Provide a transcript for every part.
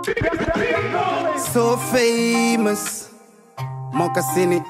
So famous. Mokasini.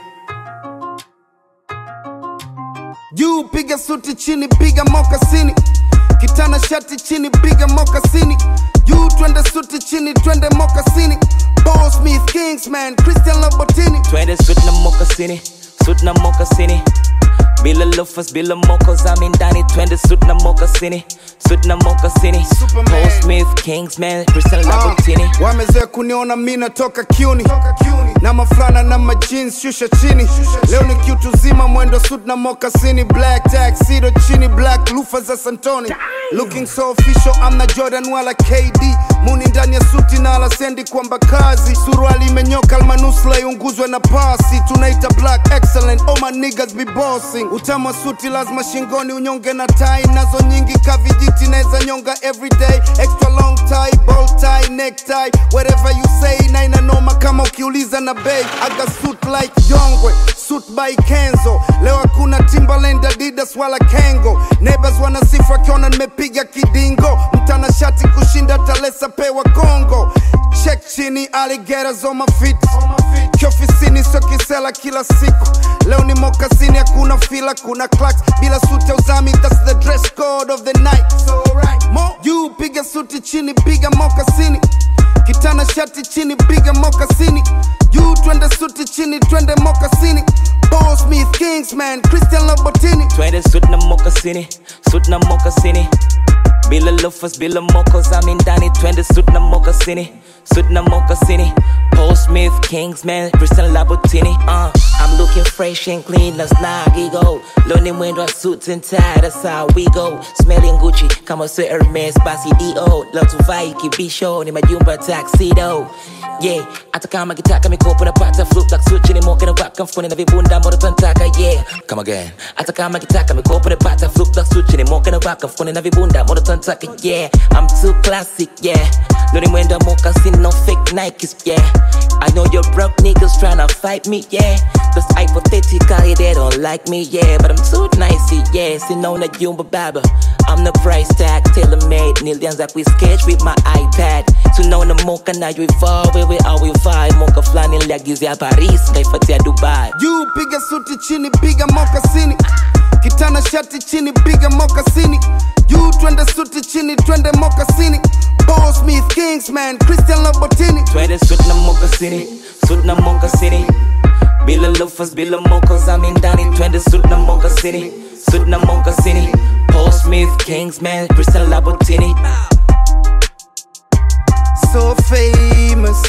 Juu piga suti chini piga mokasini. Kitana shati chini piga mokasini. Juu twende suti chini twende mokasini. Paul Smith, Kingsman, Christian Lobatini. Twende suit na mokasini, suit na mokasini. Bila loafers, bila mocos, I'm in ndani. Twende suit na mokasini, suit na mokasini. Superman. Paul Smith, Kingsman, Christian Louboutin. Ah, wamezoea kuniona mi natoka kiuni na maflana na majins shusha chini leo ni kiutu zima mwendo suit na mokasini black taxido chini black lufa za santoni looking so official amna jordan wala kd muni ndani ya suti na alasendi kwamba kazi suruali imenyoka almanusla iunguzwe na pasi tunaita black excellent oh my niggas be bossing utamu wa suti lazima shingoni unyonge na tai nazo nyingi kavijiti naweza nyonga everyday extra long tie bow tie necktie whatever you say na inanoma kama ukiuliza na bei aga suit like yongwe suit by kenzo leo hakuna timbaland adidas wala kengo neighbors wanasifu akiona nimepiga kidingo mtana shati kushinda talesa pewa kongo check chini alligators on my feet kiofisini sio kisela kila siku leo ni mokasini hakuna fila kuna clacks bila suti ya uzami that's the dress code of the night so right. Mo, juu piga suti chini piga mokasini kitana shati chini piga mokasini juu twende suti chini twende mokasini Paul Smith, Kingsman, Christian Lobatini Twende suit na mokasini, suit na mokasini. Bila loafers, bila mocos, I'm in ndani. Twende suit na mokasini, suit na mokasini. Paul Smith, Kingsman, Christian Louboutin. Uh, I'm looking fresh and clean, let's not go. Loni mwendo wa suits and tie, that's how we go. Smelling Gucci, kama sio Hermes, basi D.O. Leo tuvai kibisho, ni majumba tuxedo. Yeah, hata kama kitaka mikopo napata flip like switch ni moka na waka mfukoni na vibunda moto tantaka yeah come again hata kama kitaka mikopo napata flip like switch ni moka na waka mfukoni na vibunda moto tantaka yeah I'm too classic yeah Lori mwendo wa moka sin no fake Nikes yeah I know your broke niggas tryna fight me yeah That's hypothetically they don't like me yeah But I'm too nice yeah sinaona jumba baba I'm the price tag tailor made nilianza kuisketch with my iPad tunaona moka nayoivaa wewe auivai moka fulani niliagizia paris kaifatia dubai juu piga suti chini piga mokasini kitana shati chini piga mokasini juu twende suti chini twende mokasini Paul Smith, Kingsman, Christian Lobatini twende suit na mokasini suit na mokasini bila loafers bila mocos I'm in ndani twende suit na mokasini suit na mokasini Paul Smith Kingsman Christian Louboutin so famous